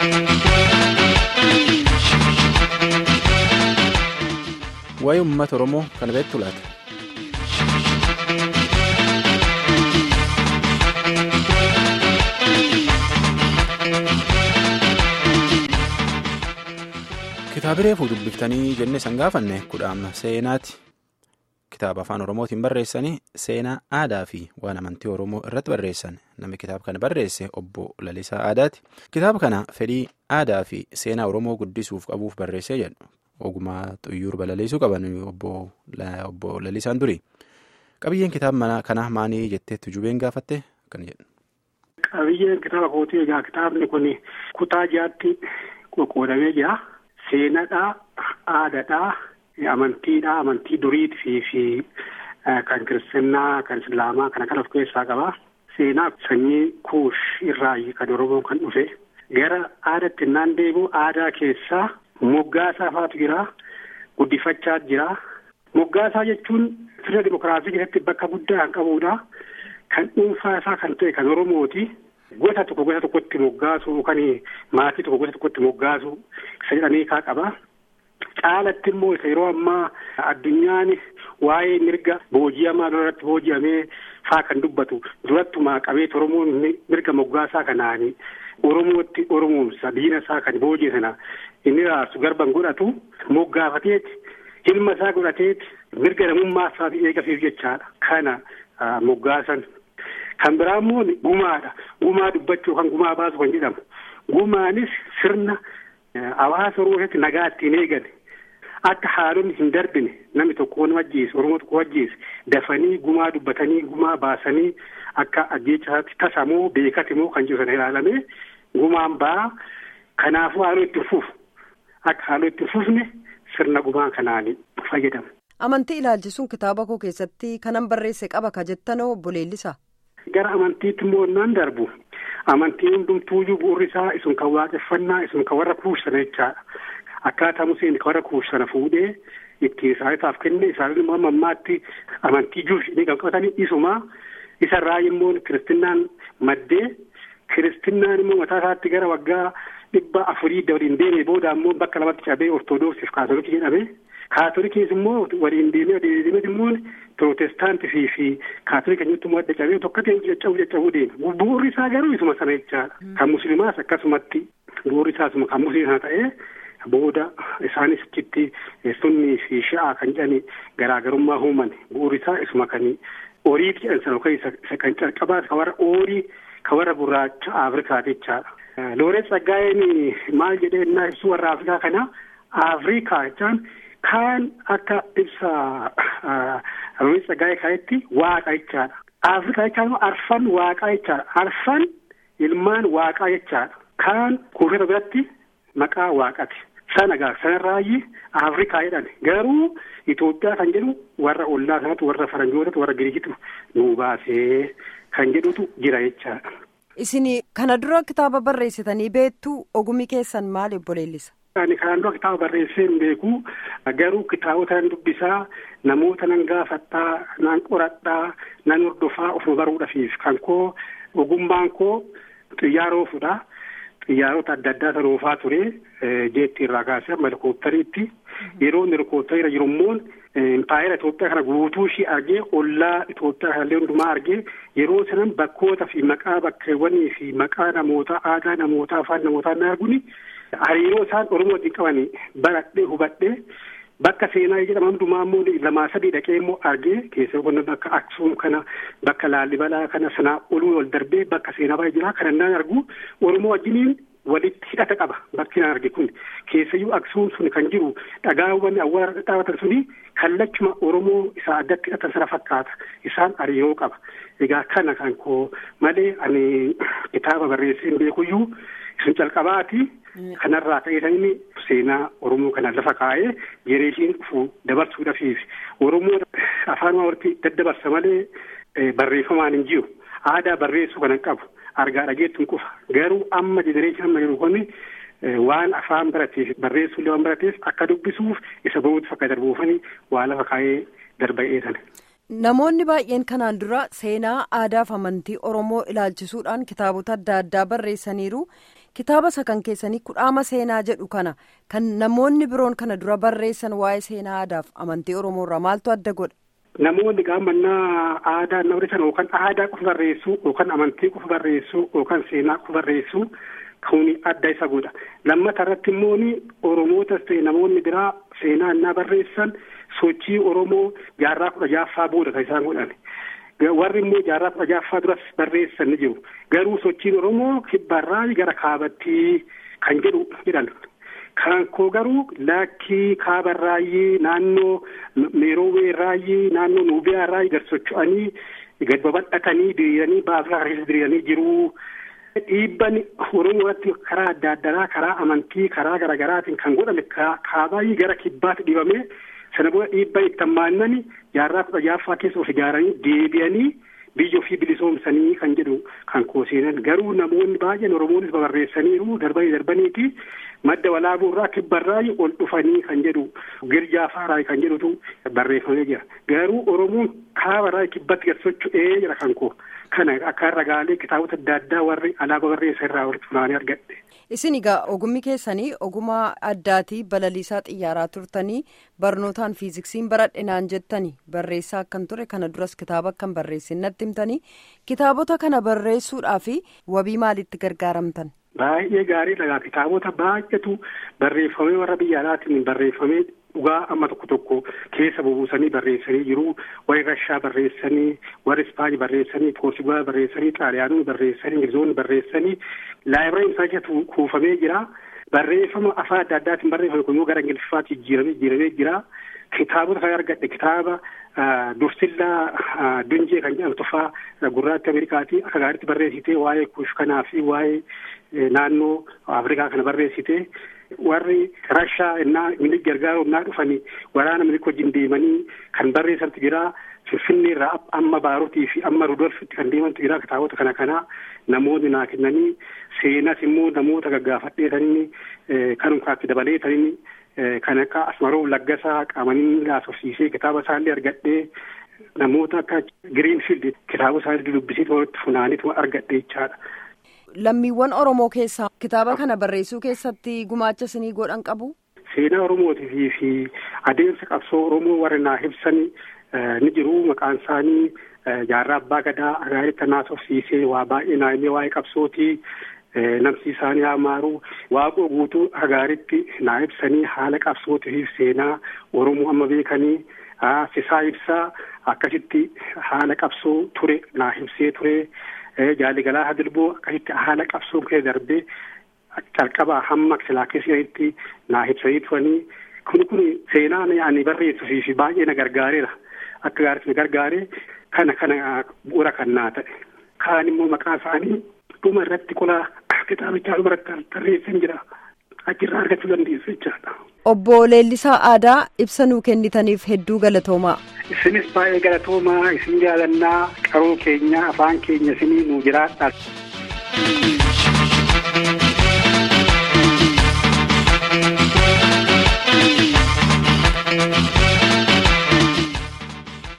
waa'ee uummata oromoo kana beektu laata. kitaabilee fuudhu dubbiftanii jennee san gaafanne kudhaama seenaati kitaaba afaan oromootiin barreessanii seenaa aadaa fi waan amantii oromoo irratti barreessan namni kitaaba kana barreesse obbo Lalisaa Aadaati kitaaba kana fedhii aadaa fi seenaa oromoo guddisuuf qabuuf barreessee jedhu ogumaa xuyyuur balaleessuu qaban obbo Lalisaan duri qabiyyeen kitaaba kanaa maanii jetteetti jubeen gaafatte akkana jedhu. Qabiyyeen kitaaba kootii egaa kitaabni kun kutaa jaatti qoqqoodamee jira. Seenaadhaa, aadaadhaa, amantiidhaa, amantii duriitii fi kan kiristinnaa, kan islaamaa kana kan of keessaa qaba. Seenaa sanyii kuush irraa kan Oromoon kan dhufe. Gara aadaatti innaan deebi'u aadaa keessaa moggaasaa faatu jira. Guddifachaa jira. Moggaasaa jechuun sirna dimokiraasii keessatti bakka guddaa kan qabudha. Kan dhuunfaa isaa kan ta'e kan Oromooti. Gosa tokko gosa tokkotti moggaasu yookaan maatii tokko gosa tokkotti moggaasu isa jedhanii kaa qaba. Caalatti immoo isa yeroo ammaa addunyaan waa'ee mirga booji'amaa duratti booji'amee faa kan dubbatu durattumaa qabeet Oromoon mirga moggaasaa kanaan Oromootti Oromoomsa diina isaa kan booji'e sana inni raarsu garban godhatu moggaafateeti ilma isaa godhateeti mirga namummaa isaati eegasiif jechaadha. Kana moggaasan. Kan biraa immoo gumaadha. Gumaa dubbachuu kan gumaa baasu kan jedhamu. Gumaanis sirna hawaasa Oromoo keessatti nagaa ittiin eegale. Akka haalonni hin darbine namni tokko nama ajjeese Oromoo tokko ajjeese dafanii gumaa dubbatanii gumaa baasanii akka ajjeechaatti tasamoo beekatimoo kan jiru sana ilaalamee gumaan ba'aa kanaafuu haaloo itti fufu akka haaloo itti fufne sirna gumaa kanaan fayyadamu. Amantii ilaalchisuun kitaaba koo keessatti kanan barreesse qaba ka jettanoo obbo Leellisaa. Gara amantiitti immoo naan darbu amantiin hundumtuuyyuu bu'uurri isaa isun kan waaqeffannaa isun kan warra kuushana jechaadha. Akkaataa Museen kan warra kuushana fuudhee ittiin isaaniitaaf kenne isaan immoo ammaatti amantii juushii kan qabatanii isuma isarraa immoo kiristinnaan maddee kiristinnaan immoo mataa isaatti gara waggaa dhibba afurii waliin deemee booda immoo bakka lamatti cabee ortoodooksiif kaatolikii jedhame. Kaatolikiis immoo waliin deemee waliin deemee immoo pirootestaantii fi kaatolika nyutti immoo adda cabee tokko ta'e caccabuu caccabuu deema. Bu'uurri isaa garuu isuma sana jechaadha. Kan musliimaas akkasumatti bu'uurri isaa isuma kan musliimaa ta'ee booda isaanis achitti sunnii fi sha'aa kan jedhani garaagarummaa uuman bu'uurri isaa isuma kan oriiti jedhan sana yookaan isa kan calqabaas kan warra oorii kan warra gurraacha Afrikaati jechaadha. Looreet Tsaggaayeen maal jedhee innaa ibsu warra Afrikaa kana Afrikaa jechaan Kaan akka ibsa Looreet Tsaggaayee kaayetti waaqa jechaadha. Afrikaa jechaan immoo arfan waaqaa jechaadha. Arfan ilmaan waaqaa jechaadha. Kaan kuufeta biratti maqaa waaqati. Sana gaa sanarraayi Afrikaa jedhan garuu Itoophiyaa kan jedhu warra ollaa sanatu warra faranjootatu warra giriikitu nu baasee kan jedhutu jira jechaadha. Isin kana dura kitaaba barreessitanii beektu ogummi keessan maali obbo Leellisa? Ani kanaan dura kitaaba barreessee hin beeku garuu kitaabota nan dubbisaa namoota nan gaafadhaa nan qoradhaa nan hordofaa ofuma baruudhaaf kan koo ogummaan koo xiyyaaroo fudha. Xiyyaarota adda addaa sana oofaa ture jeetti irraa kaasee amma helikooppitariitti yeroo inni helikooppitariirra jiru immoo impaayera Itoophiyaa kana guutuu ishii argee ollaa Itoophiyaa kanallee hundumaa argee yeroo sanan bakkoota fi maqaa bakkeewwanii fi maqaa namootaa aadaa namootaa afaan namootaa na arguni hariiroo isaan Oromoo wajjin qabanii baradhee hubadhee bakka seenaa jedhama hundumaa immoo lamaa sadii dhaqee immoo argee keessatti bakka Aksuum kana bakka Laallibalaa kana sanaa oluu wal darbee bakka seenaa baay'ee jira kan naan argu Oromoo wajjiniin walitti hidhata qaba bakki naan arge kun keessayyuu Aksuum sun kan jiru dhagaawwan awwaara dhadhaabatan suni kallachuma Oromoo isaa addatti hidhatan sana fakkaata isaan hariiroo qaba egaa kana kan koo malee ani kitaaba barreessee hin beekuyyuu isin calqabaati. Kanarraa ka'eetanii seenaa Oromoo kana lafa kaa'ee jireeshiin dhufu dabarsuudhaafiif Oromoo afaan walitti daddabarsa malee barreeffamaan hin jiru. Aadaa barreessuu kana qabu. Argaa dhageettuun qofa. Garuu amma jenereeshin amma jiru kun waan afaan barateef barreessuullee waan barateef akka dubbisuuf isa bahuutu akka darbuufanii waa lafa kaa'ee darba'ee sana. Namoonni baay'een kanaan dura seenaa aadaaf amantii Oromoo ilaalchisuudhaan kitaabota adda addaa barreessaniiru. Kitaaba isa kan keessanii kudhaama seenaa jedhu kana kan namoonni biroon kana dura barreessan waa'ee seenaa aadaaf amantii Oromoo irraa maaltu adda godha? Namoonni gaamannaa aadaa na barreessan yookaan aadaa qofa barreessuu yookaan amantii qofa barreessuu yookaan seenaa qofa barreessuu kuni adda isa godha. Lammata irratti immoo Oromootas ta'e namoonni biraa seenaa innaa barreessan sochii Oromoo jaarraa kudha jaaffaa booda kan isaan godhan. Warri immoo jaarraa kudha jaaffaa duras barreessan ni jiru. Garuu sochiin Oromoo kibbarraa gara kaabattii kan jedhu jedhan. Kan koo garuu lakkii kaabarraayyii naannoo meerooweerraayyii naannoo nuubiyaarraayyii gad socho'anii gad babal'atanii diriiranii baafraa keessa diriiranii jiru. Dhiibban Oromoo irratti karaa adda addaa karaa amantii karaa garaagaraatiin kan godhame kaabaayii gara kibbaatti dhibame sana booda dhiibban itti hammaannani jaarraa kudha jaaffaa keessa of ijaaranii deebi'anii biyya ofii bilisoomsanii kan jedhu kan kooseenan garuu namoonni baay'een Oromoonis barreessaniiru darbanii darbaniiti madda walaabuu irraa kibbarraa ol dhufanii kan jedhu girjaafaarraa kan jedhutu barreeffamee jira garuu Oromoon kaabarraa kibbatti gad socho'ee jira kan koo kana akka ragaalee kitaabota adda addaa warri alaaba barreessa irraa walitti funaanee argadhe. Isin egaa ogummi keessanii ogummaa addaatii balaliisaa xiyyaaraa turtanii barnootaan fiiziksiin baradhe naan jettanii barreessaa akkan ture kana duras kitaaba akkan barreessin natti himtanii kitaabota kana barreessuudhaaf wabii maalitti gargaaramtan? Baay'ee gaariidha kitaabota baay'eetu barreeffamee warra biyya alaatiin barreeffamee dhugaa amma tokko tokko keessa bubuusanii barreessanii jiru warri Rashaa barreessanii warri Ispaanii barreessanii Poortugaal barreessanii Xaaliyaanonni barreessanii Ingilizoonni barreessanii laayibiraarii isaa keessatti kuufamee jira. Barreeffama afaan adda addaatiin barreeffame kun immoo gara Ingiliffaatti jijjiiramee jijjiiramee jira. Kitaabota kan argadhe kitaaba Dursillaa Dunjee kan jedhamtu tufaa gurraatti Ameerikaati akka gaariitti barreessitee waa'ee kuush kanaa fi waa'ee naannoo Afrikaa kana barreessitee warri Rashaa innaa milik gargaaruuf naa dhufanii waraana milik wajjin deemanii kan barreessantu jira. Finfinnee irraa amma Baarutii fi amma Rudolfitti kan deemantu jira kitaabota kana kana namoonni naa kennanii seenas immoo namoota gaggaafadheetanii kan kaatti dabaleetanii kan akka Asmaroo Laggasaa qaamanii laasofsiisee kitaaba isaallee argadhee namoota akka Giriinfiild kitaaba isaallee dubbisee walitti funaaniitu argadhe jechaadha. Lammiiwwan Oromoo keessaa kitaaba kana barreessuu keessatti gumaacha isinii godhan qabu? Seenaa Oromootii fi adeemsa qabsoo Oromoo warri naa ibsanii ni jiru maqaan isaanii jaarraa abbaa gadaa agaaritti naasofsiisee waa baay'ee naannoo waa'ee qabsootii namsi isaanii hamaaru waaqoo guutuu agaaritti naa ibsanii haala qabsootii fi seenaa Oromoo amma beekanii sisaa ibsaa akkasitti haala qabsoo ture naa ibsee ture jaaligalaa hadilboo akkasitti haala qabsoo keessa darbee calqabaa hamma silaa keessatti naa ibsanii turanii kun kun seenaa ani barreessuu fi baay'ee na gargaareera. akka gaariitti na gargaare kana kana bu'uura kan naa ta'e kaan immoo maqaa isaanii dhuma irratti qola kitaabichaa dhuma irratti tarreessan jira achirraa argachuu dandeessu jechaadha. Obbo Leellisaa Aadaa ibsa nuu kennitaniif hedduu galatoomaa. Isinis baay'ee galatoomaa isin jaalannaa qaroo keenya afaan keenya isinii nuu jiraadha.